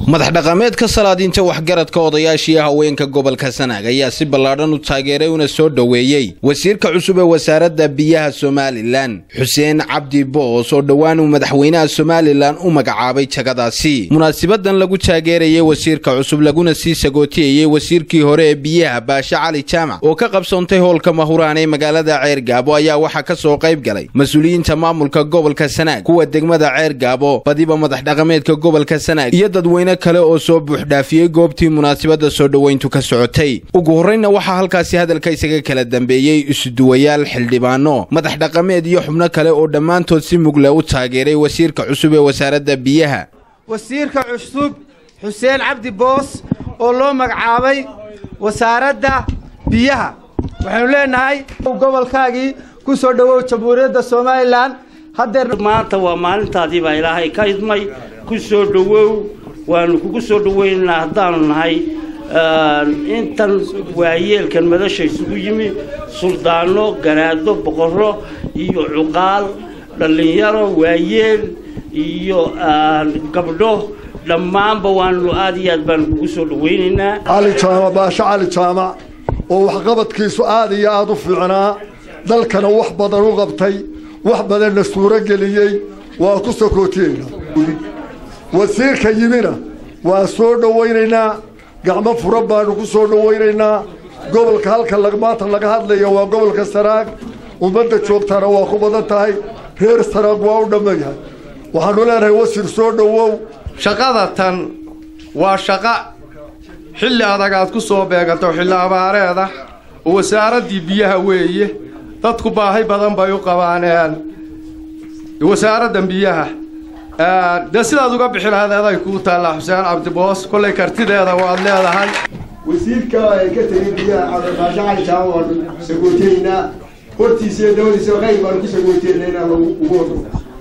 madax dhaqameedka salaadiinta waxgaradka odayaashii haweenka gobolka sanaag ayaa si ballaadhan u taageeray una soo dhoweeyey wasiirka cusub ee wasaaradda biyaha somalilan xuseen cabdi boos oo dhowaan uu madaxweynaha somalilan u magacaabay jagadaasi munaasibadan lagu taageerayay wasiirka cusub laguna sii sagootiyayey wasiirkii hore ee biyaha baashe cali jaamac oo ka qabsoontay howlka mahuraan ee magaalada ceergaabo ayaa waxaa ka soo qayb galay mas-uuliyiinta maamulka gobolka sanaag kuwa degmada ceergaabo badiba madax dhaqameedka gobolka sanaag iyo dadweyne kale oo soo buuxdhaafiyey goobtii munaasibadda soo dhoweyntu ka socotay ugu horreyna waxaa halkaasi hadalka isaga kala dambeeyey isuduwayaal xildhibaano madax dhaqameed iyo xubno kale oo dhammaantood si mugle u taageeray wasiirka cusub ee wasaaradda biyaha wasiirka cusub xuseen cabdi boos oo loo magacaabay wasaaradda biyaha waxaynu leenahay gobolkaagii ku soo dhowow jamhuuriyadda somalilan haddeer maanta waa maalintaadii baa ilaahay ka idmay ku soo dhowow waanu kugu soo dhoweynaynaa haddaanu nahay intan waayeelkan madasha isugu yimi suldaano garaado boqorro iyo cuqaal dhallinyaro waayeel iyo gabdho dhammaanba waanu aad iyo aad baanu kugu soo dhoweynaynaa cali jaamac baashe cali jaamac oo waxqabadkiisu aad iyo aad u fiicnaa dalkana wax badan u qabtay wax badanna suuro geliyey waa ku sokootiyeynaa wasiirka yimina waa soo dhowaynaynaa gacmo furan baanu ku soo dhowaynaynaa gobolka halka maanta laga hadlaya waa gobolka sanaag ummadda joogtaana waa ku badan tahay reer sanaag waa u dhammayahay waxaanu leenahay wasiir soo dhowow shaqada tan waa shaqo xilli adag aad ku soo beegato xilli abaareeda oo wasaaraddii biyaha weeye dadku baahi badan bay u qabaaneen wasaaraddan biyaha dee sidaad uga bixi lahayd aday kuu taallaa xuseen cabdiboos kollay kartideeda waad leedahay wasiirka ay ka tegay biyaha cabdibaashe cali jaamac waanu sagooteynaa hortiisa iyo dabadiisa qayb baanu ku sagooteynaa inaan ugu wado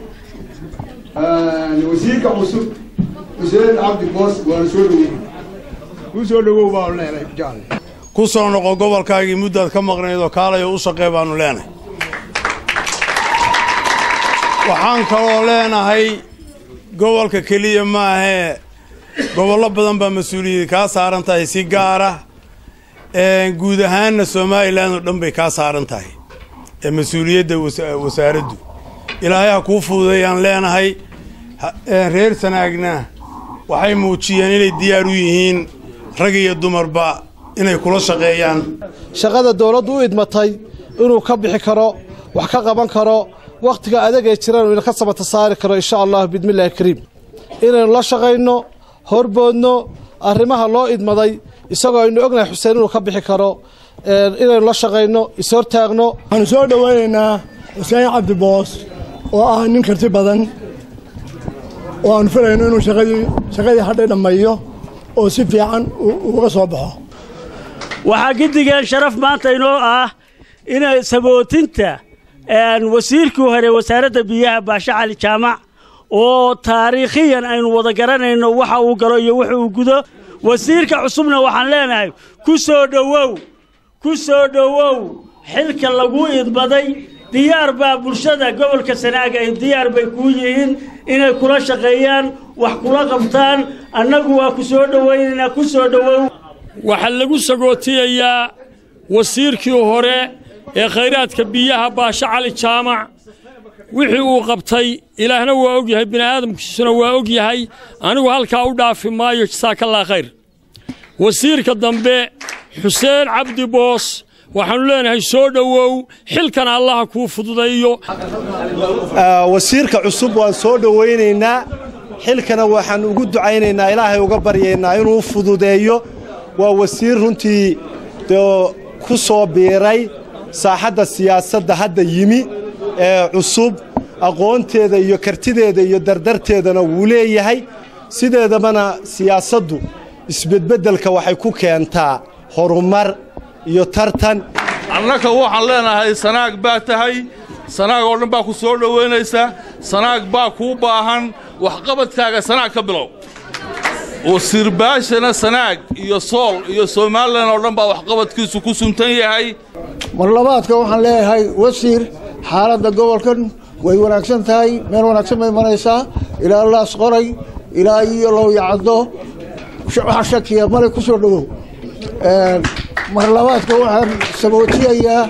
wasiirka cusub xuseen cabdi boos waanu soo dhowey ku soo dhowow baanu leenahay jaale ku soo noqo gobolkaagii muddaad ka maqnayd oo kaalayo u shaqee baanu leenahay waxaan kaloo leenahay gobolka keliya maahee gobollo badan baa mas-uuliyadda kaa saaran tahay si gaara guud ahaanna somalilan oo dhan bay kaa saaran tahay ee mas-uuliyadda wasaaraddu ilaahay ha kuu fududeeyaan leenahay reer sanaagna waxay muujiyeen inay diyaar u yihiin rag iyo dumarba inay kula shaqeeyaan shaqada dawladdu u idmatay inuu ka bixi karo wax ka qaban karo wakhtiga adag ee jiraan ina ka samata saari karo insha allah bidmillahi kariim inaynu la shaqayno horboodno arrimaha loo idmaday isagoo aynu ognahay xuseen inuu ka bixi karo inaynu la shaqayno ishortaagno waxaanu soo dhowaynaynaa xuseen cabdiboos oo ah nin karti badan oo aanu filayno inuu shaqadii hadhay dhammeeyo oo si fiican uga soo baxo waxaa giddigeen sharaf maanta inoo ah inay sabootinta wasiirkii hore wasaaradda biyaha baashe cali jaamac oo taariikhiyan aynu wada garanayno waxa uu galo iyo wuxa uu gudo wasiirka cusubna waxaan leenahay ku soo dhowow ku soo dhowow xilka lagu idmaday diyaar baa bulshada gobolka sanaaga ay diyaar bay kuu yihiin inay kula shaqeeyaan wax kula qabtaan annagu waa ku soo dhowaynaynaa ku soo dhowow waxaa lagu sagootiyayaa wasiirkii hore ee khayraadka biyaha baashe cali jaamac wixii uu qabtay ilaahna waa og yahay bini'aadamkiisuna waa og yahay anigu halkaa u dhaafi maayo jasaakallaa khayr wasiirka dambe xuseen cabdi boos waxaannu leenahay soo dhowow xilkan allaha kuu fududaeyo wasiirka cusub waan soo dhowaynaynaa xilkana waxaan ugu ducaynaynaa ilaahay uga baryaynaa inuu fududeeyo waa wasiir runtii dee ku soo biiray saaxadda siyaasadda hadda yimi ee cusub aqoonteeda iyo kartideeda iyo dardarteedana wuu leeyahay sideedabana siyaasaddu isbedbeddelka waxay ku keentaa horumar iyo tartan annaka waxaan leenahay sanaag baa tahay sanaag oo dhan baa ku soo dhowaynaysa sanaag baa kuu baahan waxqabadkaaga sanaag ka bilow wasiirbaashana sanaag iyo sool iyo somalilan oo dhan baa waxqabadkiisu ku suntan yahay marlabaadka waxaan leeyahay wasiir xaaladda gobolkan way wanaagsan tahay meel wanaagsan bay maraysaa ilaa laas qoray ilaa iyo lowyacaddo waxa shakiya male ku soo dhowow marlabaadka waxaan sabootiyayaa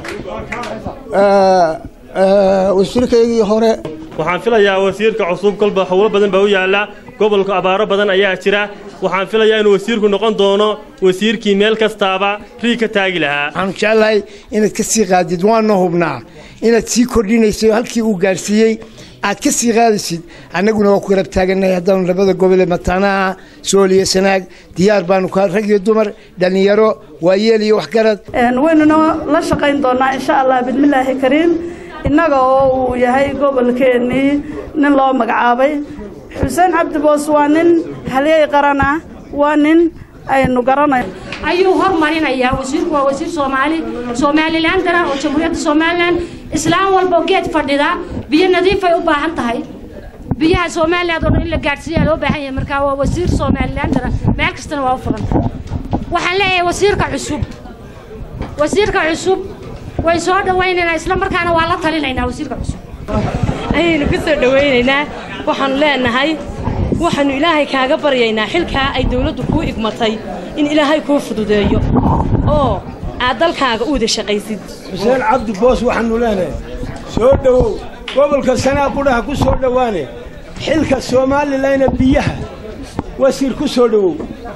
wasiirkaygii hore waxaan filayaa wasiirka cusub kolba howlo badan baa u yaalla gobolka abaaro badan ayaa jira waxaan filayaa inuu wasiirku noqon doono wasiirkii meel kastaaba rii ka taagi lahaa waxaan jeclahay inaad ka sii qaadid waana hubnaa inaad sii kordhinayso halkii uu gaadhsiiyey aad ka sii qaadaysid annaguna waa ku garab taagannahay haddaanu labada gobole mataanaha sool iyo sanaag diyaar baanu ka rag iyo dumar dhallinyaro waayeel iyo waxgarad waynuna la shaqayn doonaa insha allah bismillaahi kariim innaga oo uu yahay gobolkeennii nin loo magacaabay xuseen cabdi boos waa nin halyey qaran ah waa nin aynu garanay ayuu hormarinayaa wasiirku waa wasiir soomaali somalilan dara oo jamhuuriyadda somalilan islaam walboo geed fadhida biyo nadiifay u baahan tahay biyaha somaliland oo dhan in la gaadhsiiyaa loo baahan yahay markaa waa wasiir somalilan dara meel kastana waa u furan waxaan leeyahay wasiirka cusub wasiirka cusub way soo dhawaynaynaa isla markaana waa la talinaynaa wasiirka cusub ayaynu ka soo dhawaynaynaa waxaanu leenahay waxaannu ilaahay kaaga baryaynaa xilkaa ay dawladdu kuu igmatay in ilaahay kuu fududeeyo oo aad dalkaaga u wada shaqaysid xuseen cabdi boos waxaannu leenahay soo dhowow gobolka sanaa qudhaha ku soo dhowaane xilka soomaalilana biyaha wasiir ku soo dhowow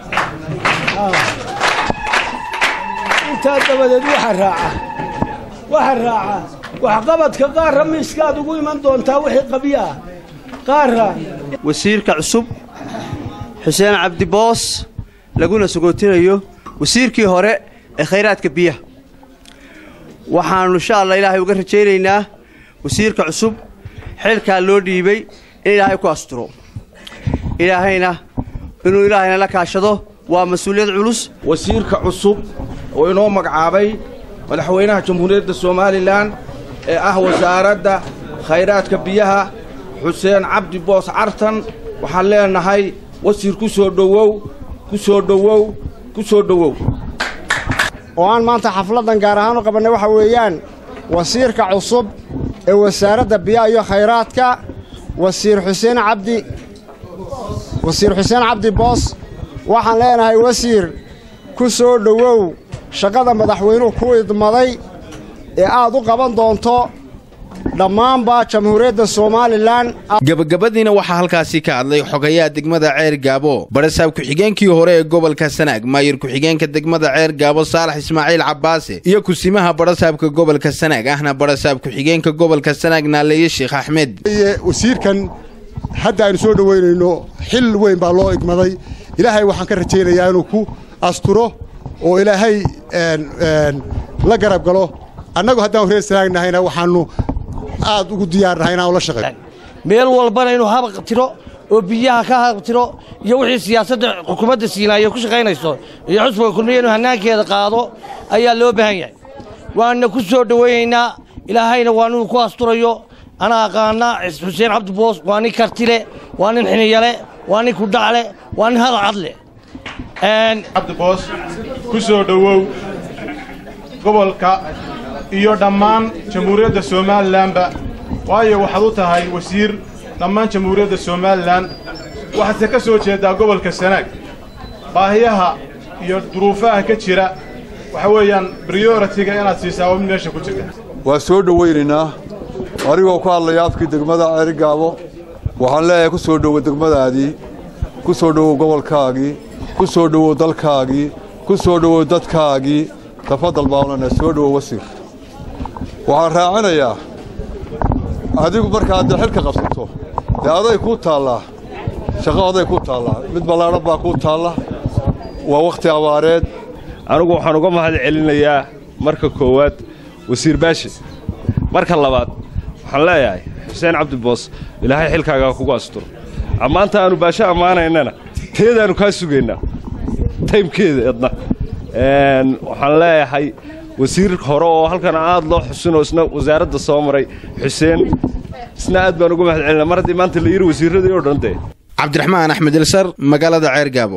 intaa dabadeed waxa raaca waxa raaca waxqabadka qaarra miiskaad ugu iman doontaa wixii qabyo ah qaarra wasiirka cusub xuseen cabdiboos laguna sogootinayo wasiirkii hore ee khayraadka biyaha waxaannu insha allah ilaahay uga rajaynaynaa wasiirka cusub xilkaa loo dhiibay in ilaahay ku asturo ilaahayna inuu ilaahayna la kaashado waa mas-uuliyad culus wasiirka cusub oo inoo magacaabay madaxweynaha jamhuuriyadda somalilan ee ah wasaaradda khayraadka biyaha xuseen cabdi boos cartan waxaan leenahay wasiir ku soo dhowow ku soo dhowow ku soo dhowow oo aan maanta xafladdan gaar ahaan u qabannay waxa weeyaan wasiirka cusub ee wasaaradda biyaha iyo khayraadka wasiir xuseen cabdi wasiir xuseen cabdi boos waxaan leenahay wasiir ku soo dhowow shaqada madaxweynuhu ku idmaday ee aad u qaban doonto dhammaanba jamhuuriyadda somalilan gabagabadiina waxaa halkaasi ka hadlay xogayaha degmada ceer gaabo barasaab ku-xigeenkii hore ee gobolka sanaag maayir ku-xigeenka degmada ceer gaabo saalax ismaaciil cabbaase iyo kusimaha barasaabka gobolka sanaag ahna barasaab ku-xigeenka gobolka sanaag naaleeye sheekh axmed wasiirkan hadda aynu soo dhoweynayno xil weyn baa loo igmaday ilaahay waxaan ka rajaynayaa inuu ku asturo oo ilaahay la garab galo annagu haddaanu reer sanaagnahayna waxaannu aad ugu diyaarnahay inaan ula shaqeyn meel walbana inuu habaqtiro oo biyaha ka habaqtiro iyo wixii siyaasadda xukuumadda siinaayo ku shaqaynayso iyo xusbiga kulmiya inuu hannaankeeda qaado ayaa loo baahan yahay waana ku soo dhowaynaynaa ilaahayna waa inuu ku asturayo ana aqaana xuseen cabdi boos waa nin kartile waa nin xiniyale waa nin kudhacle waa nin hadal cadle cabdi boos ku soo dhowow gobolka iyo dhammaan jamhuuriyadda somalilanba waayo waxaad u tahay wasiir dhammaan jamhuuriyadda somalilan waxaadse ka soo jeeddaa gobolka sanaag baahiyaha iyo duruufaha ka jira waxa weeyaan briyoritiga inaad siisaa waa mid meesha ku jirta waa soo dhowaynaynaa anigoo ku hadlaya afkii degmada ceerigaabo waxaan leeyahay ku soo dhowo degmadaadii ku soo dhowow gobolkaagii ku soo dhowow dalkaagii ku soo dhowow dadkaagii tafadal baanana soo dhowow wasiir waxaan raacinayaa adigu markaad dee xilka qabsato dee aday kuu taallaa shaqo aday kuu taallaa mid ballaadhan baa kuu taalla waa wakhti abaareed anigu waxaan uga mahad celinayaa marka koowaad wasiir baashi marka labaad waxaan leeyahay xuseen cabdi boos ilaahay xilkaagaa kugu asturo ammaanta aannu baasho ammaanaynana teedaannu kaa sugaynaa taymkeeda edna waxaan leeyahay wasiir hore oo halkan aad loo xusinoo isna wasaaradda soo maray xuseen isna aad baan uga mahad celinaa mar haddii maanta la yidhi wasiirradii oo dhan dee cabdiraxmaan axmed ilsar magaalada ceer gaabo